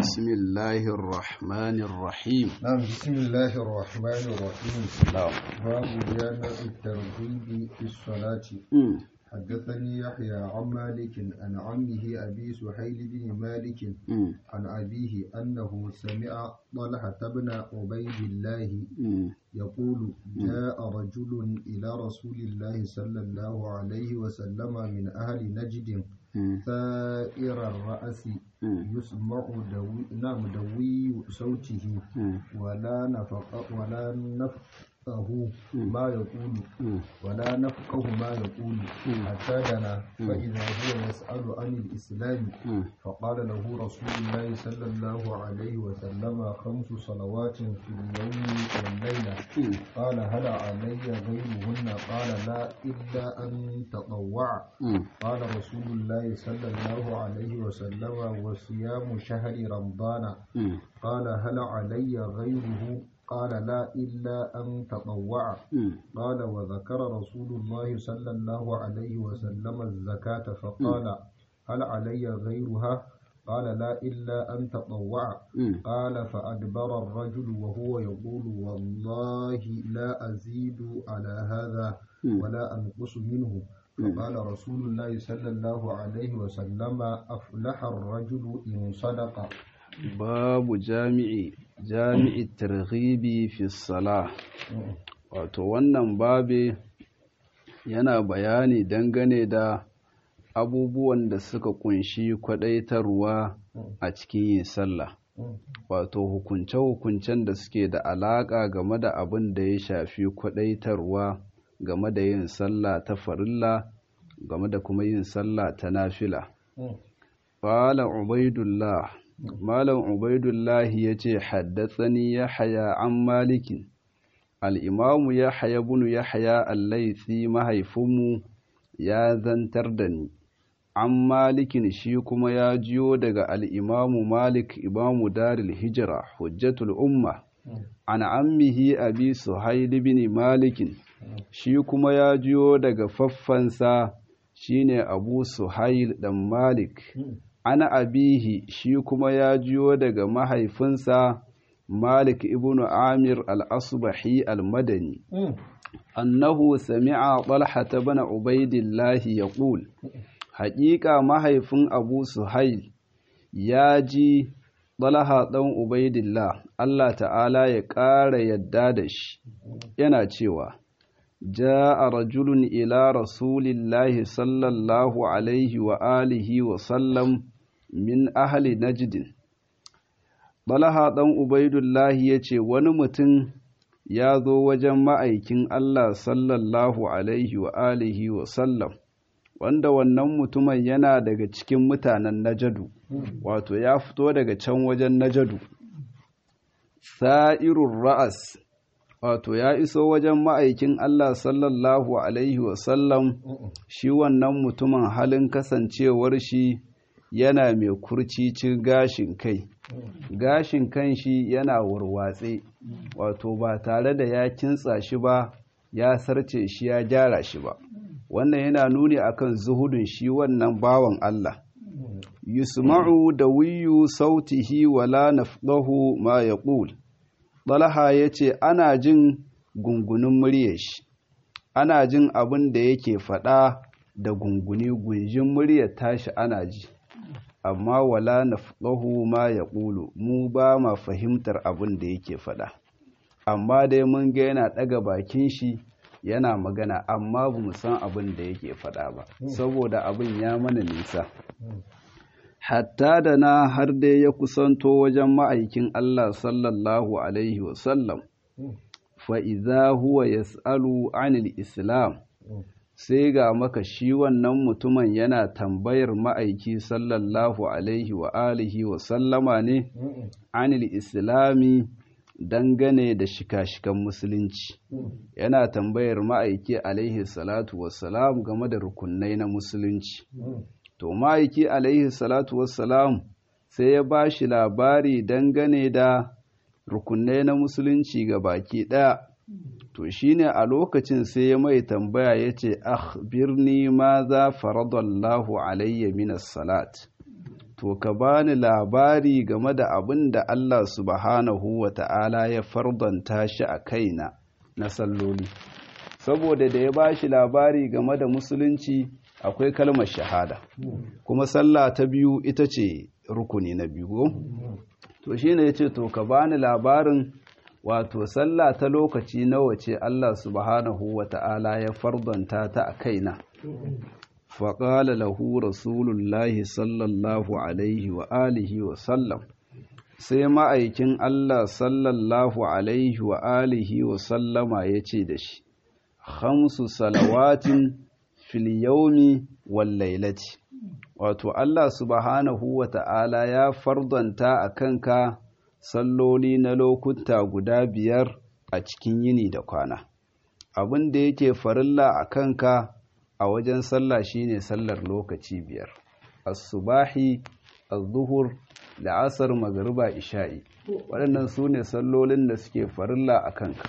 بسم الله الرحمن الرحيم نعم بسم الله الرحمن الرحيم نعم باب جامع الترغيب في الصلاة مم. حدثني يحيى عن مالك عن عمه أبي سهيل بن مالك مم. عن أبيه أنه سمع طلحة بن عبيد الله مم. يقول جاء رجل إلى رسول الله صلى الله عليه وسلم من أهل نجد مم. ثائر الرأس مم. يسمع دوي نعم دوي صوته مم. ولا نفق ولا نفقه ما يقول مم. ولا نفقه ما يقول حتى دنا فإذا هو يسأل عن الإسلام مم. فقال له رسول الله صلى الله عليه وسلم خمس صلوات في اليوم والليلة مم. قال هل علي غيرهن قال لا إلا أن تطوع مم. قال رسول الله صلى الله عليه وسلم وصيام شهر رمضان مم. قال هل علي غيره قال لا إلا أن تطوع مم. قال وذكر رسول الله صلى الله عليه وسلم الزكاة فقال هل علي غيرها قال لا إلا أن تطوع مم. قال فأدبر الرجل وهو يقول والله لا أزيد على هذا ولا أنقص منه فقال رسول الله صلى الله عليه وسلم أفلح الرجل إن صدق babu jami'i jami'i targhibi fi salah wato wannan babe yana bayani dangane da abubuwan da suka kunshi kwadaitarwa a cikin yin sallah wato hukunce-hukuncen da suke da alaƙa game da abin da ya shafi kwadaitarwa game da yin sallah ta farilla game da kuma yin sallah ta nafila Fala Ubaidullah, Malam Ubaidullah ya ce, Haddasani ya haya an malikin, al'imamu ya haya bunu ya haya allaitsi mahaifinmu ya zantar da ni, an malikin shi kuma ya jiyo daga al'imamu Malik imamu Daril Hijira, hujjatul umma, an ammihi abi Suhaili bin Malikin, shi kuma ya jiyo daga faffansa shine Abu Suhail dan Malik. ana abihi shi kuma ya jiyo daga mahaifinsa Malik ibn Amir al-Asbahi al-Madani annahu sami'a Talha ibn Ubaidillah yaqul haƙiƙa mahaifin Abu Suhail ya ji Talha ɗan Ubaidillah Allah ta'ala ya ƙara yadda da shi yana cewa جاء رجل إلى رسول الله صلى الله عليه وآله وسلم min ahli najdin Balaha ɗan Ubaidullahi ya ce wani mutum ya zo wajen ma'aikin Allah sallallahu alaihi wa alihi wa sallam wanda wannan mutumin yana daga cikin mutanen najadu wato ya fito daga can wajen najadu sa'irun ra'as wato ya iso wajen ma'aikin Allah sallallahu alaihi wa sallam shi wannan mutumin halin kasancewar shi yana mai kurcicin gashin kai gashin kan shi yana warwatse wato ba tare da ya kintsa shi ba ya sarce shi ya gyara shi ba wannan yana nuni akan zuhudun shi wannan bawan Allah yusma'u da wiyu sautihi wala nafdahu ma yaqul Talha yace ana jin gungunin muryar shi ana jin abin da yake faɗa da gunguni gunjin muryar tashi ana ji amma wala nafqahu ma yaqulu mu ba ma fahimtar abin da yake faɗa amma dai mun ga yana ɗaga bakin shi yana magana amma ba mu san abin da yake faɗa ba saboda abin ya mana nisa hatta da na har dai ya kusanto wajen ma'aikin Allah sallallahu alaihi wasallam fa idza huwa yas'alu anil islam sai ga maka shi wannan mutumin yana tambayar ma'aiki sallallahu alaihi wa alihi wa sallama ne anil islami dangane da shika-shikan musulunci yana tambayar ma'aiki alaihi salatu wassalam game da rukunai na musulunci to ma'aiki alaihi salatu wassalam sai ya ba shi labari dangane da rukunai na musulunci ga baki ɗaya to shine a lokacin sai ya mai tambaya ya ce akhbirni ma za faradallahu alayya minas salat to ka bani labari game da abin da Allah subhanahu wa ta'ala ya fardanta shi a kaina na salloli saboda da ya ba shi labari game da musulunci akwai kalmar shahada kuma sallah ta biyu ita ce rukuni na biyu to shine yace to ka bani labarin wato sallah ta lokaci nawa ce Allah subhanahu wa ta'ala ya fardanta ta a kaina faƙala lahu rasulullahi sallallahu alaihi wa alihi wa sallam sai ma'aikin Allah sallallahu alaihi wa alihi wa sallama ya ce da shi hamsu salawatin fil yaumi wal lailati wato Allah subhanahu wa ta'ala ya fardanta a kanka salloli na lokuta guda biyar a cikin yini da kwana abin da yake farilla a kanka a wajen sallah shine sallar lokaci biyar as-subahi az-zuhur da asar magariba isha'i waɗannan su ne sallolin da suke farilla a kanka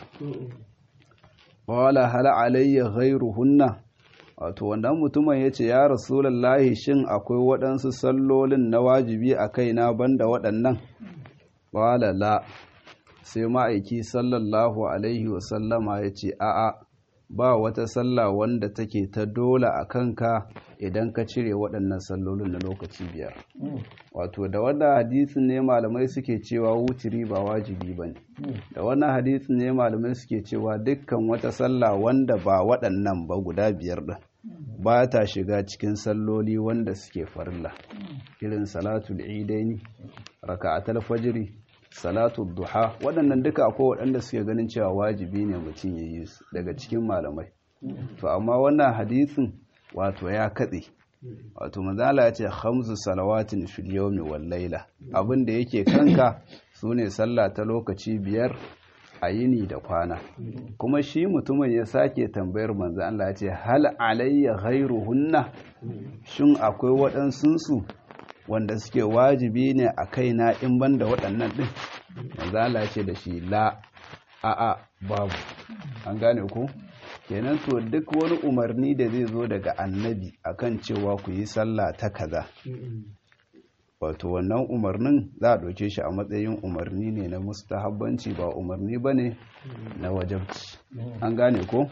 wala hala alayya ghairuhunna wato wannan mutumin ya ce ya rasulallahi shin akwai waɗansu sallolin na wajibi a kaina banda waɗannan wala la sai ma'aiki sallallahu alaihi wasallama ya ce a'a ba wata sallah wanda take ta dole a kanka idan ka cire waɗannan sallolin na lokaci biyar wato da wannan hadisin ne malamai suke cewa wutiri ba wajibi ba ne da wannan hadisin ne malamai suke cewa dukkan wata sallah wanda ba waɗannan ba guda biyar ɗin ba ta shiga cikin salloli wanda suke farilla irin salatul idaini raka'atul fajri salatu duha waɗannan duka akwai waɗanda suke ganin cewa wajibi ne mutum ya yi su daga cikin malamai to amma wannan hadisin wato ya katse wato manzala ya ce hamsu salawatin fil yawmi wal laila abin da yake kanka sune sallah ta lokaci biyar a yini da kwana kuma shi mutumin ya sake tambayar manzo Allah ya ce hal alayya ghairuhunna shin akwai waɗansunsu wanda suke wajibi ne a kaina in banda waɗannan ɗin manzala ce da shi la a'a babu an gane ku kenan to duk wani umarni da zai zo daga annabi akan cewa ku yi sallah ta kaza wato wannan umarnin za a ɗauke shi a matsayin umarni ne na mustahabbanci ba umarni ba ne na wajabci an gane ko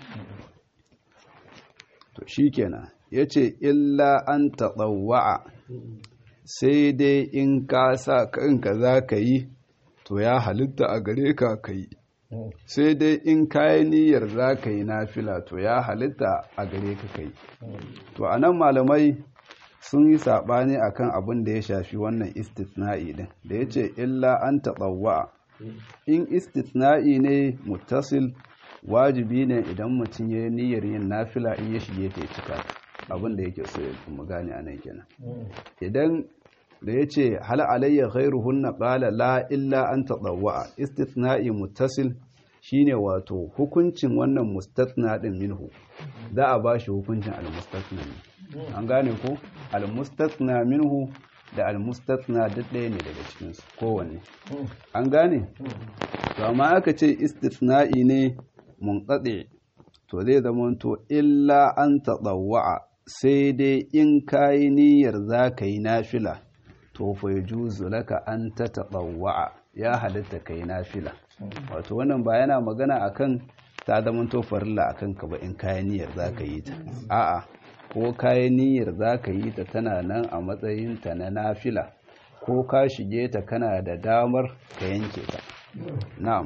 to shi kenan ya ce illa an taɗawa'a sai dai in ka sa kanka za ka yi to ya halitta a gare ka ka yi sai dai in kayi niyyar za ka yi nafila to ya halitta a gare ka ka yi to a nan malamai sun yi saɓani a kan abin da ya shafi wannan istitna'i din da ya ce illa an taɓawa in istitna'i ne mutasil wajibi ne idan mutum ya yi niyyar yin nafila in ya shige ta cika abin da yake so ya mu gane a nan kenan idan da ya ce hal alayya ghairuhunna qala la illa an tadawwa istithna'i muttasil shine wato hukuncin wannan mustathna din minhu za a bashi hukuncin al-mustathna an gane ko al-mustathna minhu da al-mustathna duk ɗaya ne daga cikin su kowanne an gane to amma aka ce istithna'i ne munqati to zai zama to illa an tadawwa sai dai in kayi niyyar za ka yi nafila to fa yajuzu laka an tatabawwa ya halitta kai nafila wato wannan ba yana magana akan ta zaman to farilla akan ka ba in kayan niyyar zaka yi ta a'a ko kayan niyyar zaka yi ta tana nan a matsayin ta na nafila ko ka shige ta kana da damar ka yanke ta na'am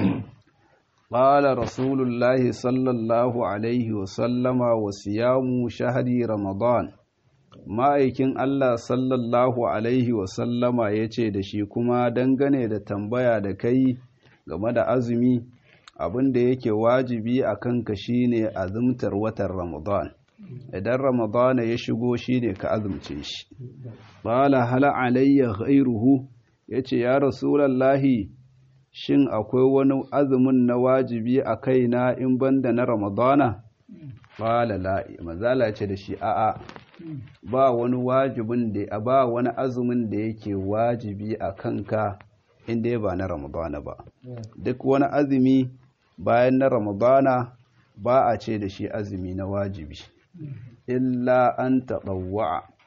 قال رسول الله صلى الله عليه وسلم وصيام شهر رمضان ma'aikin Allah sallallahu Alaihi wasallama ya ce da shi kuma dangane da tambaya da kai game da azumi abin da yake wajibi a kanka shine azumtar watan Ramadan idan Ramadan ya shigo shine ka azumce shi bala hala alayya ghairuhu yace ya rasulallahi shin akwai wani azumin na wajibi a kaina in banda na Ramadana bala la mazala ce da shi a'a ba wani wajibin da ba wani azumin da yake wajibi a kanka inda ba na ramadana ba duk wani azumi bayan na ramadana ba a ce da shi azumi na wajibi illa an taɓawa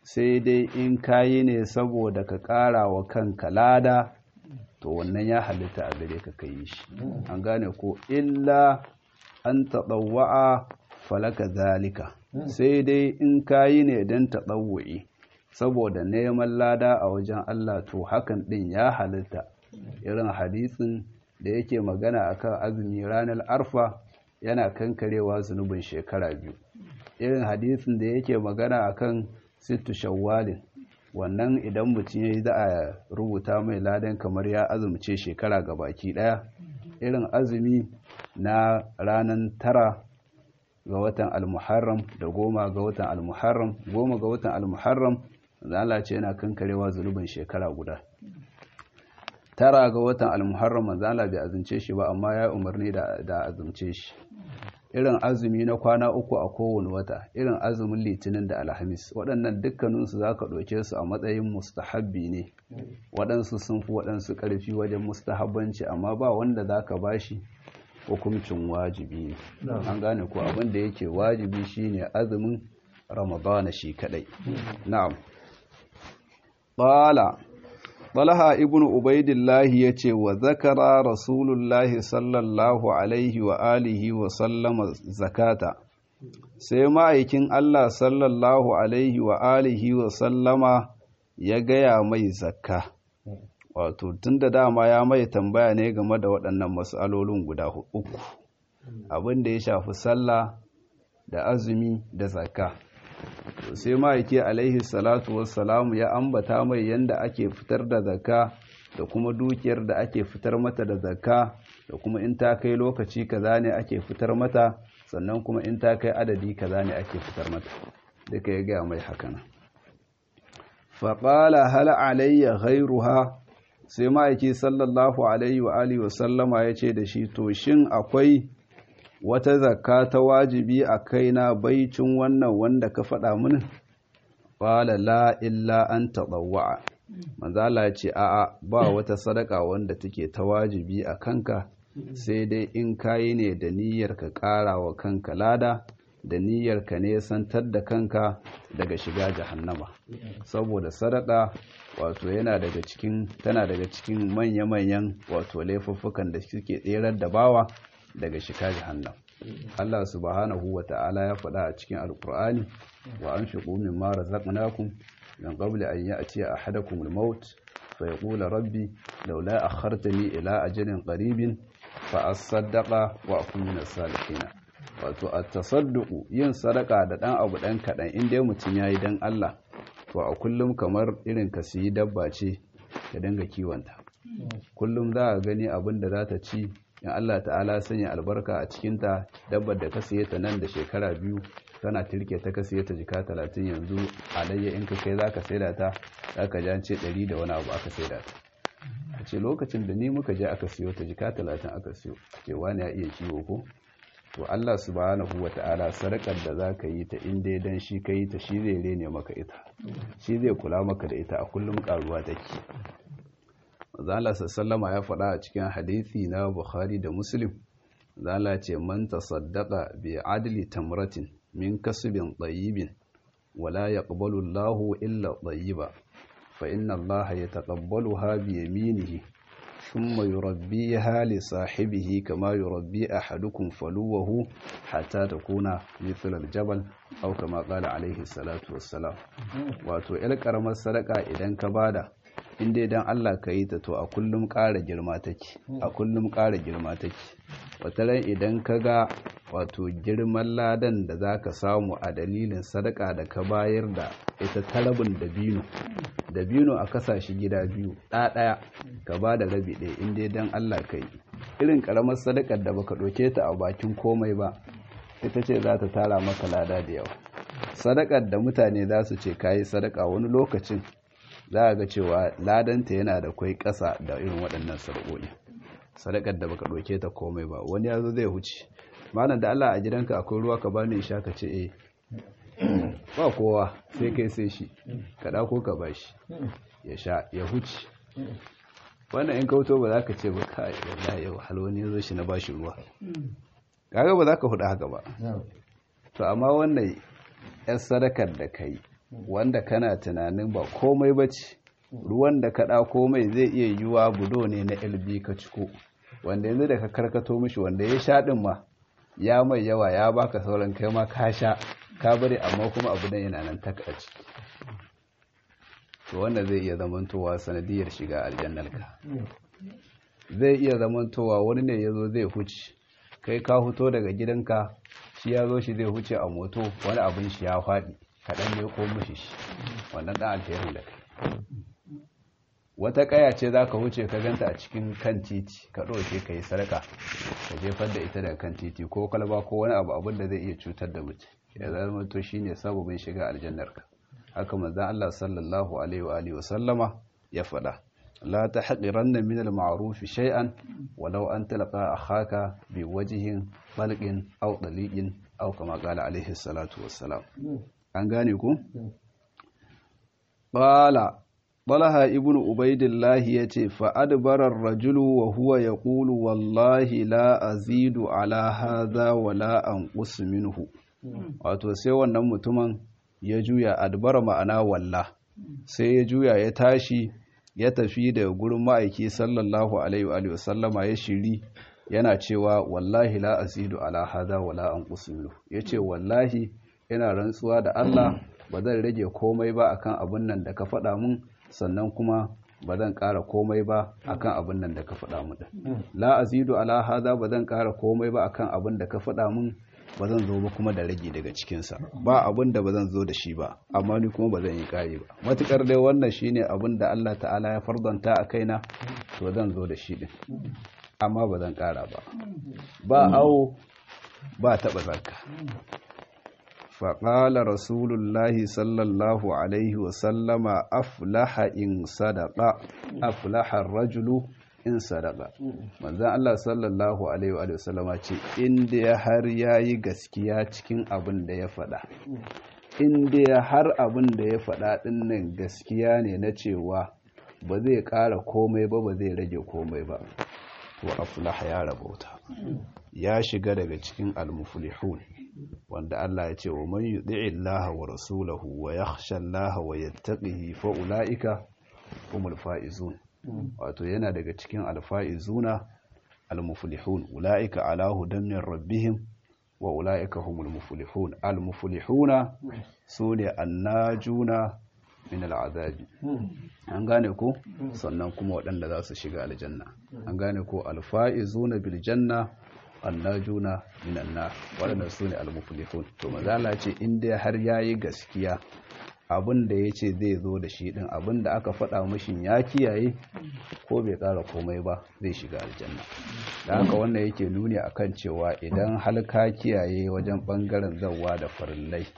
sai dai in kayi ne saboda ka ƙara wa kanka lada to wannan ya halitta a gare ka kai shi an gane ko illa an taɗawa'a falaka zalika sai dai in kayi ne don taɗawu'i saboda neman lada a wajen Allah to hakan ɗin ya halitta irin hadisin da yake magana akan azumi ranar arfa yana kankarewa zunubin shekara biyu irin hadisin da yake magana akan sittu shawwalin wannan idan mutum ya yi za a rubuta mai ladan kamar ya azumce shekara ga baki daya irin azumi na ranar tara ga watan almuharram da goma ga watan almuharram goma ga watan almuharram zala ce yana kankarewa zunubin shekara guda tara ga watan almuharram zala bai azumce shi ba amma ya umarni da azumce shi irin azumi na kwana uku a kowane wata irin azumin litinin da alhamis waɗannan dukkaninsu za ka ɗauke su a matsayin mustahabbi ne waɗansu sun fi waɗansu ƙarfi wajen mustahabbanci amma ba wanda za ka ba shi hukuncin wajibi ne an gane ko abin da yake wajibi shine azumin ramadana shi kaɗai na'am ƙala Talha ibn Ubaidillah ya ce wa zakara Rasulullahi sallallahu Alaihi wa alihi wa sallama zakata, sai ma'aikin Allah sallallahu Alaihi wa alihi wa sallama ya gaya mai zakka. Wato, tun da dama ya mai tambaya ne game da waɗannan matsalolin guda uku, abin da ya shafi sallah da azumi da zakka. sai ma'aiki alaihi salatu wassalamu ya ambata mai yanda ake fitar da zakka da kuma dukiyar da ake fitar mata da zakka da kuma in ta kai lokaci kaza ne ake fitar mata sannan kuma in ta kai adadi kaza ne ake fitar mata duka ya gaya mai hakana faƙala hal alayya ghairuha sai ma'aiki sallallahu alaihi wa alihi wa sallama ya ce da shi to shin akwai wata zakka ta wajibi a kaina baicin wannan wanda ka faɗa mini qala la illa an tadawwa manzala ce a'a ba wata sadaka wanda take ta wajibi a kanka sai dai in kayi ne da niyyar ka ƙara wa kanka lada da niyyar ka ne santar da kanka daga shiga jahannama saboda sadaka wato yana daga cikin tana daga cikin manya-manyan wato laifuffukan da suke tserar da bawa daga shiga jahannam Allah subhanahu wa ta'ala ya faɗa a cikin alkur'ani wa an fi ƙumin mara zaƙinakun don ƙabli an yi a ce a hadakun maut fa ya ƙula rabbi laula a hartani ila ajalin ƙaribin fa a saddaƙa wa kumina salihina wato a tasadduku yin sadaka da ɗan abu ɗan kaɗan inda mutum ya yi don Allah to a kullum kamar irin ka siyi dabba ce ka dinga kiwonta kullum za a gani abin da za ta ci in Allah ta'ala sanya albarka a cikinta dabbar da ka siye ta nan da shekara biyu tana tirke ta ka siye ta jika talatin yanzu alayya in ka kai za ka saida ta za ka ja ce ɗari da wani abu aka saida ta a ce lokacin da ni muka je aka siyo ta jika talatin aka siyo ce wani ya iya kiwo ko to Allah subhanahu wa ta'ala sadakar da za ka yi ta inda ya dan shi ka yi ta shi zai rene maka ita shi zai kula maka da ita a kullum karuwa take zala sallama ya faɗa a cikin hadithi na bukhari da muslim zala ce man tasaddaqa bi adli tamratin min kasbin tayyibin wala yaqbalu Allahu illa tayyiba fa inna Allaha yataqabbaluha bi yaminihi thumma yurabbiha li sahibihi kama yurabbi ahadukum faluwahu hatta takuna mithl al-jabal aw kama qala alayhi salatu wassalam wato il karamar sadaka idan ka bada in dai dan Allah ka yi ta to a kullum ƙara girma take a kullum ƙara girma take wataran idan ka ga wato girman ladan da za ka samu a dalilin sadaka da ka bayar da ita talabin dabino dabino a kasashe gida biyu ɗaya ka ba da rabi ɗaya in dai dan Allah ka yi irin ƙaramar sadakar da baka ɗauke ta a bakin komai ba ita ce za ta tara maka lada da yawa sadakar da mutane za su ce kayi sadaka wani lokacin za a ga cewa ladanta yana da kwai ƙasa da irin waɗannan sarƙoƙi sadakar da baka ɗauke ta komai ba wani ya zo zai huce malam da Allah a gidanka akwai ruwa ka bani sha ka ce eh ba kowa sai kai sai shi ka ɗako ka ba shi ya sha ya huce wannan in kauto ba za ka ce ba ka yi yau halwani ya zo shi na ba shi ruwa kaga ba za ka hudu haka ba to amma wannan yan sadakar da ka yi wanda kana tunanin ba komai ba ce ruwan da ka ɗako mai zai iya yiwuwa budo ne na lb ka ciko wanda yanzu da ka karkato mishi wanda ya sha ɗin ma ya mai yawa ya baka sauran kai ma ka sha ka bari amma kuma abu nan yana nan tak a ciki to wanda zai iya zamantowa sanadiyar shiga aljannarka zai iya zamantowa wani ne ya zo zai huce kai ka huto daga gidanka shi ya zo shi zai huce a moto wani abin shi ya faɗi kaɗan ne ko mushi shi wannan ɗan alherin da kai wata ƙaya ce za ka huce ka ganta a cikin kan titi ka ɗauke ka yi sarka ka jefar da ita daga kan titi ko kwalba ko wani abu abin da zai iya cutar da mutum ya zama to shine sababin shiga aljannarka haka manzon Allah sallallahu alaihi wa alihi wa sallama ya faɗa la tahqiranna min al-ma'ruf shay'an walau an talqa akhaka bi wajhin balqin aw daliqin aw kama qala alaihi salatu wassalam an gane ku qala Talha ibn Ubaidillah yace fa adbara ar-rajulu wa huwa yaqulu wallahi la azidu ala hadha wa la anqus minhu wato sai wannan mutumin ya juya adbara ma'ana walla sai ya juya ya tashi ya tafi da gurin ma'aiki sallallahu alaihi wa sallama ya shiri yana cewa wallahi la azidu ala hadha wa la anqus minhu yace wallahi ina rantsuwa da Allah ba zan rage komai ba akan abun nan da ka faɗa mun sannan kuma ba zan ƙara komai ba akan abin nan da ka faɗa mu da la azidu ala hada ba zan ƙara komai ba akan abin da ka faɗa mun ba zan zo ba kuma da rage daga cikinsa ba abin da ba zan zo da shi ba amma ni kuma ba zan yi ƙari ba matukar dai wannan shine abin da Allah ta'ala ya fardanta a kaina to zan zo da shi din amma ba zan ƙara ba ba awo ba taɓa zakka فقال رسول الله صلى الله عليه وسلم أفلح إن صدق أفلح الرجل in sadaka manzon Allah sallallahu alaihi wa sallama ce inda ya har yayi gaskiya cikin abin da ya faɗa inda ya har abin da ya faɗa dinnan gaskiya ne na cewa ba zai ƙara komai ba ba zai rage komai ba to aflaha ya rabauta ya shiga daga cikin almuflihun wanda Allah ya ce wa man yuti'i Allah wa rasulahu wa yakhsha Allah wa yattaqihi fa ulaika humul faizun wato yana daga cikin alfaizuna almuflihun ulaika ala hudan min rabbihim wa ulaika humul muflihun almuflihuna sune annajuna min al'azabi an gane ko sannan kuma waɗanda za su shiga aljanna an gane ko alfaizuna bil janna annajuna minan nar waɗanda su ne almuflihun to mazala ce inda har yayi gaskiya abin da ya ce zai zo da shi ɗin abin da aka faɗa mashin ya kiyaye ko bai ƙara komai ba zai shiga aljanna da haka wannan yake nuni akan cewa idan halka kiyaye wajen ɓangaren zawa da farillai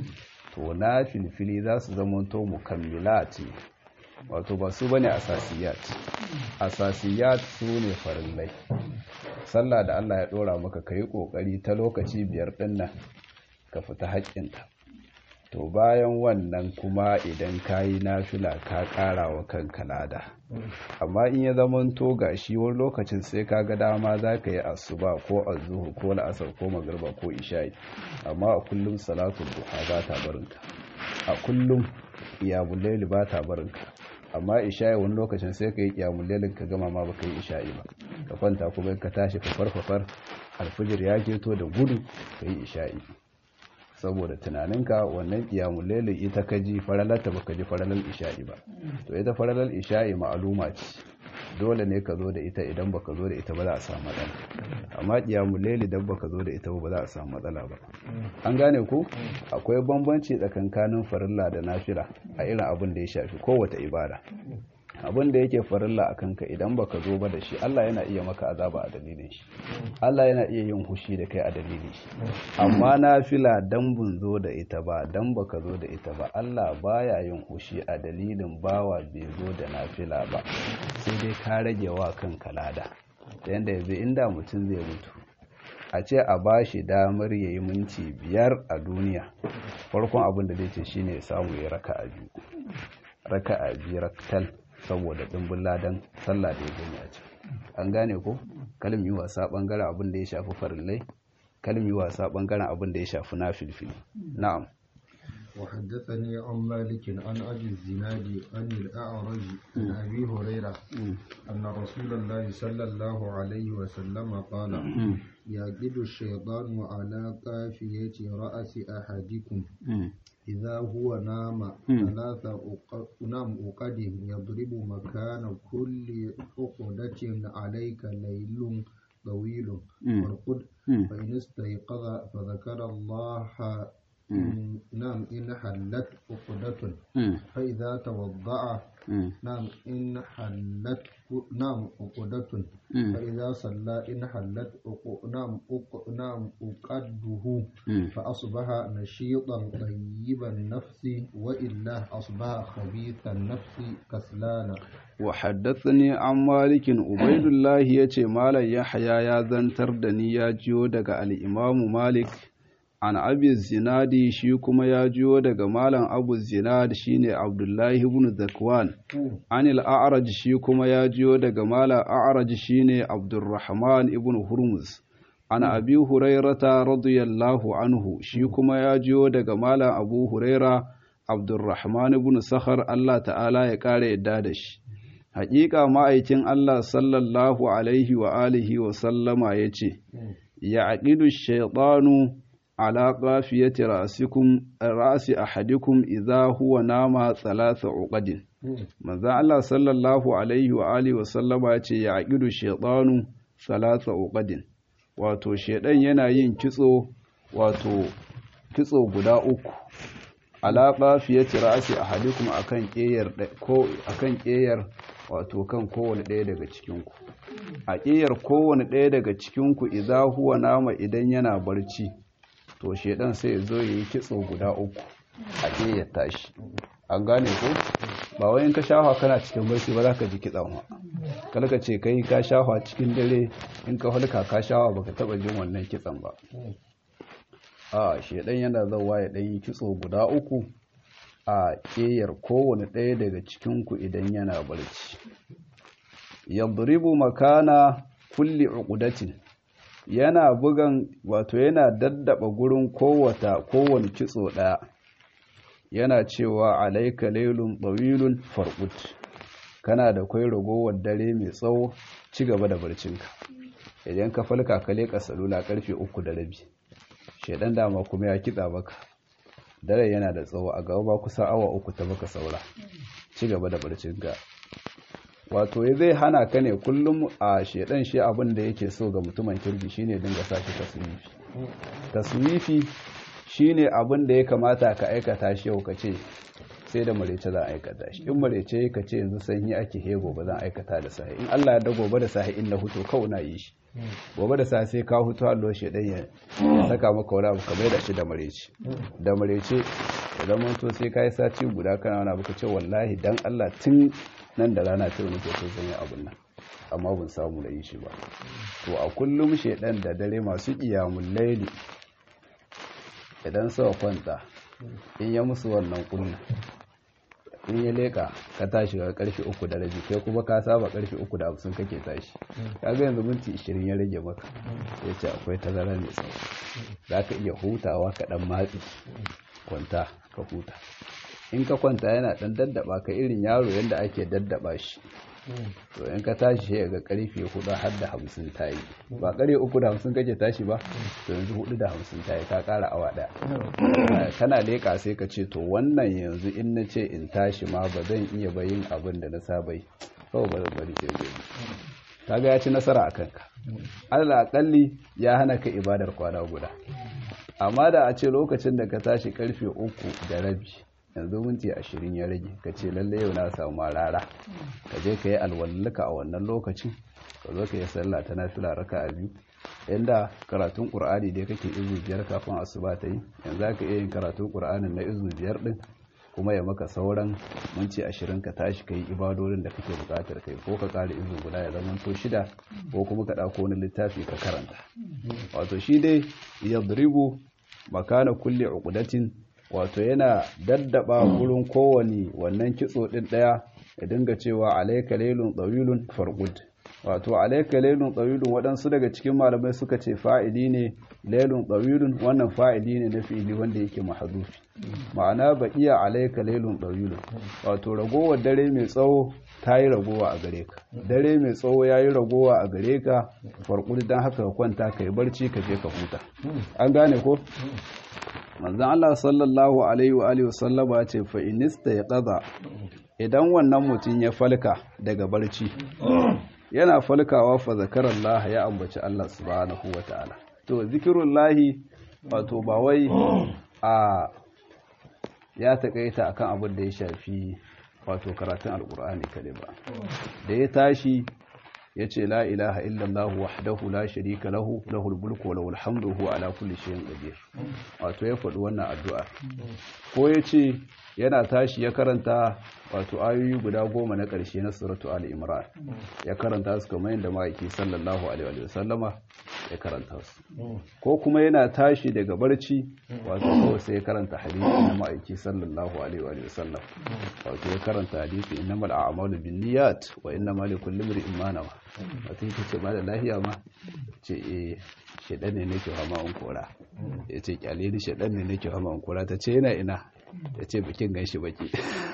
to na filfili za su zama to mukammilat wato ba su bane asasiyat asasiyat su ne farillai sallah da Allah ya dora maka kai kokari ta lokaci biyar din nan ka fita haƙƙinta to bayan wannan kuma idan kayi nafila ka ƙara wa kanka lada amma in ya zama to gashi wani lokacin sai ka ga dama za ka yi asuba ko azuhu ko la'asar ko magarba ko isha'i amma a kullum salatul duha ba ta barinka a kullum iyamul laili ba ta barinka amma isha'i wani lokacin sai ka yi iyamul lailin ka gama ma baka yi isha'i ba ka kwanta kuma ka tashi ka farfafar alfijir ya keto da gudu ka yi isha'i saboda tunaninka wannan kiyamun lailin ita ka ji faralarta baka ji faralar isha'i ba to ita faralar isha'i ma'aluma ce dole ne ka zo da ita idan baka zo da ita ba za a samu matsala amma kiyamun laili idan baka zo da ita ba za a samu matsala ba an gane ku akwai bambanci tsakankanin farilla da nafila a irin abin da ya shafi kowace ibada abin da yake farilla a kanka idan baka zo ba da shi Allah yana iya maka azaba a dalilin shi Allah yana iya yin hushi da kai a dalilin shi amma nafila dan bun zo da ita ba dan baka zo da ita ba Allah baya yin hushi a dalilin bawa bai zo da nafila ba sai dai ka rage wa kanka lada da yanda yanzu inda mutum zai mutu a ce a ba shi damar ya yi minti biyar a duniya farkon abin da zai ce shine ya samu ya raka a biyu raka a biyu raktal saboda ɗimbin ladan sallah da ya gani a can an gane ko kalmi yi wasa ɓangaren abin da ya shafi farillai kalmi yi wasa ɓangaren abin da ya shafi na filfili na'am وحدثني عن مالك عن أبي الزناد عن الأعرج عن أبي هريرة أن رسول الله صلى الله عليه وسلم قال يجد الشيطان على قافية رأس أحدكم إذا هو نام ثلاث نام عقد يضرب مكان كل عقدة عليك ليل طويل وارقد فإن استيقظ فذكر الله نعم إن حلت عقدة فإذا توضأ نعم إن حلت نعم عقدة فإذا صلى إن حلت نعم نعم عقده فأصبح نشيطا طيب النفس وإلا أصبح خبيث النفس كسلانا وحدثني عن مالك عبيد الله يتي مالا يحيى يا زنتر دني يا جيو daga al-Imam Malik an abi zinadi shi kuma ya jiyo daga malam abu zinad shine abdullahi ibn zakwan anil a'raj shi kuma ya jiyo daga malam a'raj shine abdurrahman ibn hurmuz an abi hurairata radiyallahu anhu shi kuma ya jiyo daga malam abu huraira abdurrahman ibn sakhar Allah ta'ala ya kare yadda da shi haƙiƙa ma'aikin Allah sallallahu alaihi wa alihi wa sallama yace ya aqidu shaytanu على قافية رأسكم رأس أحدكم إذا هو نام ثلاث عقد manzo Allah sallallahu alaihi wa alihi wa sallama ya ce ya aqidu shaytanu salasa uqadin wato shedan yana yin kitso wato kitso guda uku ala qafiyati ra'si ahadikum akan ƙeyar ko akan ƙeyar wato kan kowane ɗaya daga cikin ku a ƙeyar kowane ɗaya daga cikin ku idza huwa nama idan yana barci to shedan sai ya zo yi kitso guda uku a ƙeyar tashi an gane ko ba wai in ka shafa kana cikin barci ba za ka ji kitsan wa kalka ce kai ka shafa cikin dare in ka hulka ka shafa baka taba jin wannan kitsan ba a shedan yana zawa ya dan yi kitso guda uku a ƙeyar kowane ɗaya daga cikin ku idan yana barci yadribu makana kulli uqdatin yana bugan wato yana daddaba gurin kowata kowane kitso ɗaya yana cewa alaika lailun ɗawilun farkut kana da kwai ragowar dare mai tsawo ci gaba da barcinka idan ka falka ka leƙa salula karfe uku da rabi shaidan dama kuma ya kitsa baka dare yana da tsawo a gaba ba kusa awa uku ta baka saura ci gaba da barcinka wato ya zai hana ka ne kullum a shaidan shi abin da yake so ga mutumin kirki shine dinga sa shi taswifi taswifi shine abin da ya kamata ka aikata shi yau ka ce sai da marece za a aikata shi in marece ka ce yanzu sanyi ake he gobe zan aikata da sahi in Allah ya da gobe da sahi in na huto kawai na yi shi gobe da sahi sai ka huto Allah shi dan ya saka maka wani abu ka mai da shi da marece da marece idan mun to sai kai sati guda kana wani abu ka ce wallahi dan Allah tun nan da rana ta nake so zan yi abun nan amma ban samu da yi shi ba to a kullum shedan da dare masu qiyamul layli idan suka kwanta in ya musu wannan kunna in ya leka ka tashi ga karfe uku da rabi kai kuma ka saba karfe uku da hamsin kake tashi kaga yanzu minti ishirin ya rage maka ya ce akwai tazara mai tsawo za ka iya hutawa ka dan matsi kwanta ka huta in ka kwanta yana dan daddaba ka irin yaro yadda ake daddaba shi to in ka tashi sai ga karfe hudu har da hamsin ta yi ba karfe uku da hamsin kake tashi ba to yanzu hudu da hamsin ta yi ka kara awa daya kana leka sai ka ce to wannan yanzu in na ce in tashi ma ba zan iya bayin abin da na saba yi kawai ba zan bari sai gobe kaga ya ci nasara a kanka allah akalli ya hana ka ibadar kwana guda amma da a ce lokacin da ka tashi karfe uku da rabi yanzu minti ashirin ya rage ka ce lalle yau na samu rara ka je ka yi alwallaka a wannan lokacin ka zo ka yi sallah ta nafila raka a biyu inda karatun ƙur'ani dai kake izu biyar kafin asuba ta yi yanzu ka iya yin karatun ƙur'anin na izu biyar din kuma ya maka sauran minti ashirin ka tashi ka yi ibadodin da kake buƙatar kai ko ka ƙara izu guda ya zama to shida ko kuma ka ɗauko wani littafi ka karanta wato shi dai yadribu makana kulle uqdatin wato yana daddaba gurin kowane wannan kitso din daya ya dinga cewa alayka laylun tawilun farqud wato alaika lailun tsawilun waɗansu daga cikin malamai suka ce fa'ili ne lailun tsawilun wannan fa'ili ne na fi'ili wanda yake mahadufi ma'ana ba iya alaika lailun tsawilun wato ragowar dare mai tsawo ta yi ragowa a gare ka dare mai tsawo ya yi ragowa a gare ka farkuli don haka ka kwanta ka yi barci ka je ka huta an gane ko manzan Allah sallallahu alaihi wa alihi wasallama ce fa inista ya qaza idan wannan mutum ya falka daga barci yana falkawa fa zakarallah ya ambaci Allah subhanahu wataala to zikirullahi wato ba wai a ya takaita akan abin da ya shafi wato karatun alkur'ani kadai ba da ya tashi ya ce la ilaha illallah wahdahu la sharika lahu lahul mulku wa lahul hamdu huwa ala kulli shay'in qadir wato ya faɗi wannan addu'a ko ya ce yana tashi ya karanta wato ayoyi guda goma na ƙarshe na suratu ali imran ya karanta su kamar yadda ma'aiki sallallahu alaihi wa sallama ya karanta su ko kuma yana tashi daga barci wato kawai sai ya karanta hadisi na ma'aiki sallallahu alaihi wa sallam wato ya karanta hadisi innamal a'malu binniyat wa innamal likulli imrin ma nawa wato yake ce ba da lahiya ma ce eh shedan ne nake fama in kora ya ce kyale ni shedan ne nake fama in kora ta ce yana ina ya ce bikin ganshi baki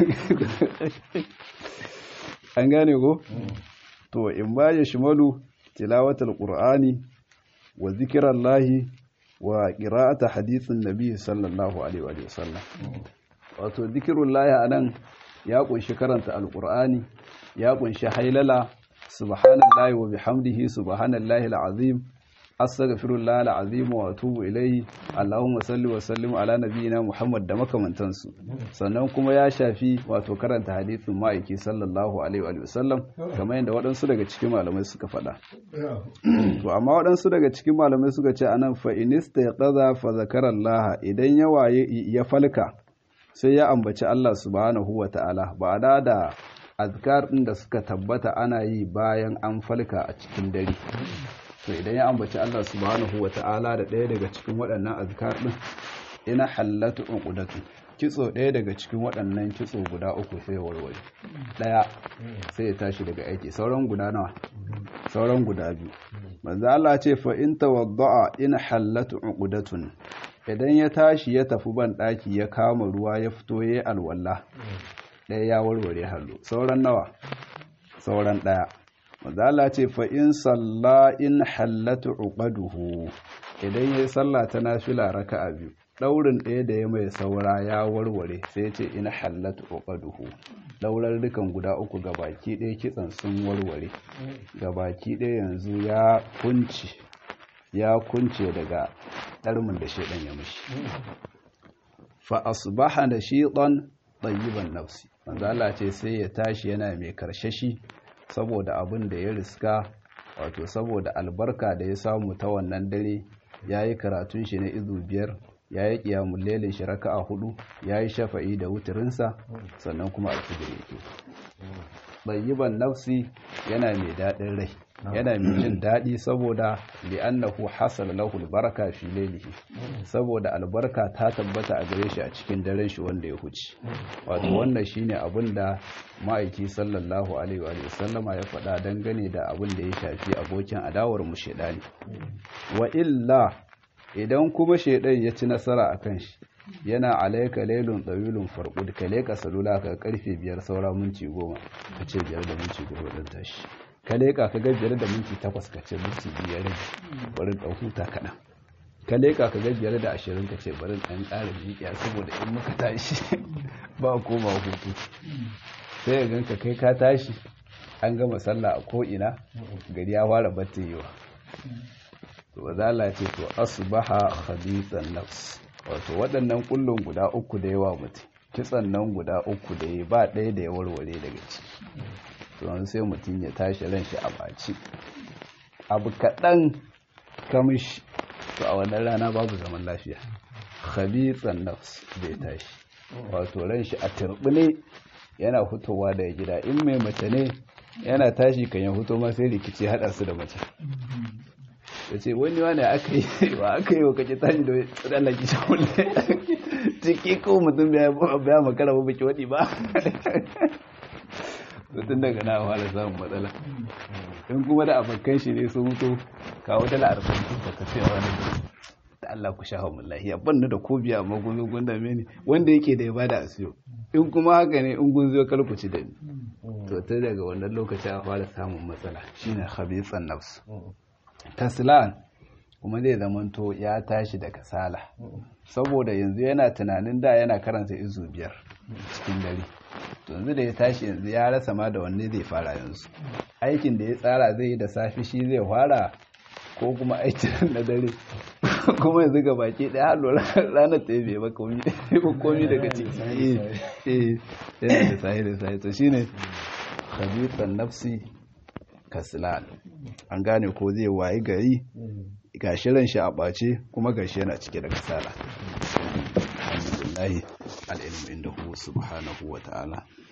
an gane ko to in ba ya shimalu tilawatul qur'ani wa zikirallahi wa qira'ata hadithin nabi sallallahu alaihi wa sallam wato zikirullahi anan ya kunshi karanta alqur'ani ya kunshi hailala subhanallahi wa bihamdihi subhanallahi alazim astaghfirullah alazim wa atubu ilayhi allahumma salli wa sallim ala nabiyyina muhammad da makamantansu sannan kuma ya shafi wato karanta hadisin ma'aiki sallallahu alaihi wa sallam kamar yadda waɗansu daga cikin malamai suka faɗa to amma waɗansu daga cikin malamai suka ce anan fa inista yaqaza fa zakarallaha idan ya waye ya falka sai ya ambaci Allah subhanahu wa ta'ala ba da da azkar ɗin da suka tabbata ana yi bayan an falka a cikin dare to idan ya ambaci Allah subhanahu wa ta'ala da ɗaya daga cikin waɗannan azkar ɗin ina hallatu uqdatu kitso ɗaya daga cikin waɗannan kitso guda uku sai warware ɗaya sai ya tashi daga aiki sauran guda nawa sauran guda biyu manzo Allah ce fa in tawadda'a in hallatu uqdatun idan ya tashi ya tafi ban ɗaki ya kama ruwa ya fito yayi alwala ɗaya ya warware hallo sauran nawa sauran ɗaya mazala ce fa in salla in hallatu uqaduhu idan yayi sallah ta nafila raka'a biyu daurin ɗaya da ya mai saura ya warware sai ce in hallatu uqaduhu daurar dukan guda uku gabaki ɗaya kitsan sun warware gabaki ɗaya yanzu ya kunci ya kunce daga ɗarmin da shedan ya mishi fa asbaha nashitan tayyiban nafsi manzo Allah ce sai ya tashi yana mai karshashi saboda abin da ya riska wato saboda albarka da ya samu ta wannan dare yayi karatun shi na izu biyar yayi qiyamul lailin shi raka'a hudu yayi shafa'i da wuturinsa sannan kuma alfijir yake tayyiban nafsi yana mai dadin rai yana mai jin daɗi saboda li'annahu hasal lahu albaraka fi laylihi saboda albarka ta tabbata a gare shi a cikin daren shi wanda ya huce wato wannan shine abin da ma'aiki sallallahu alaihi wa sallama ya faɗa dangane da abin da ya shafi abokin adawar mu shedani wa illa idan kuma shedan ya ci nasara akan shi yana alaika lailun tsawilun farqud ka leka salula ka karfe biyar saura minti goma ka ce biyar da minti goma ɗin tashi ka leƙa ka ga biyar da minti takwas ka ce minti biyar bari ɗan huta kaɗan ka leƙa ka ga biyar da ashirin ka ce bari ɗan ƙara miƙiya saboda in muka tashi ba koma hutu sai ya ganka kai ka tashi an gama sallah a ko'ina gari ya fara battewa to zala ce to asbaha khabithan nafs wato waɗannan kullun guda uku da yawa mutum kitsan nan guda uku da ya ba ɗaya da ya warware daga ciki to sai mutum ya tashi ran shi a baci abu kaɗan kamish to a wannan rana babu zaman lafiya khabithan nafs zai tashi wato ran shi a turbine yana fitowa daga gida in mai mace ne yana tashi kan ya fito ma sai rikici haɗa su da mace ya ce wani wani aka yi wa aka yi wa kake tashi da tsallaki shahulle ciki ko mutum biya makara ba baki waɗi ba tun daga na fara samun matsala in kuma da abokan shi ne sun mutu kawo dala arba'in da ka sai wani da Allah ku sha hawan lahiya ban da ko biya amma gun gun da mene wanda yake da ya bada a siyo in kuma haka ne in gun zo kalkuci da ni to ta daga wannan lokaci a fara samun matsala shine khabithan nafs taslan kuma zai zamanto ya tashi da kasala saboda yanzu yana tunanin da yana karanta izu biyar cikin dare to yanzu da ya tashi yanzu ya rasa ma da wanne zai fara yanzu aikin da ya tsara zai yi da safi shi zai fara ko kuma aikin na dare kuma yanzu ga baki ɗaya har lura ranar ta yi ba komi ba komi daga ciki eh yana da sahi da sahi to shine khabithan nafsi kaslan an gane ko zai wayi gari ga shirin shi a ɓace kuma ga shi yana cike da kasala alhamdulillahi al'ilmu inda hu subhanahu wa ta'ala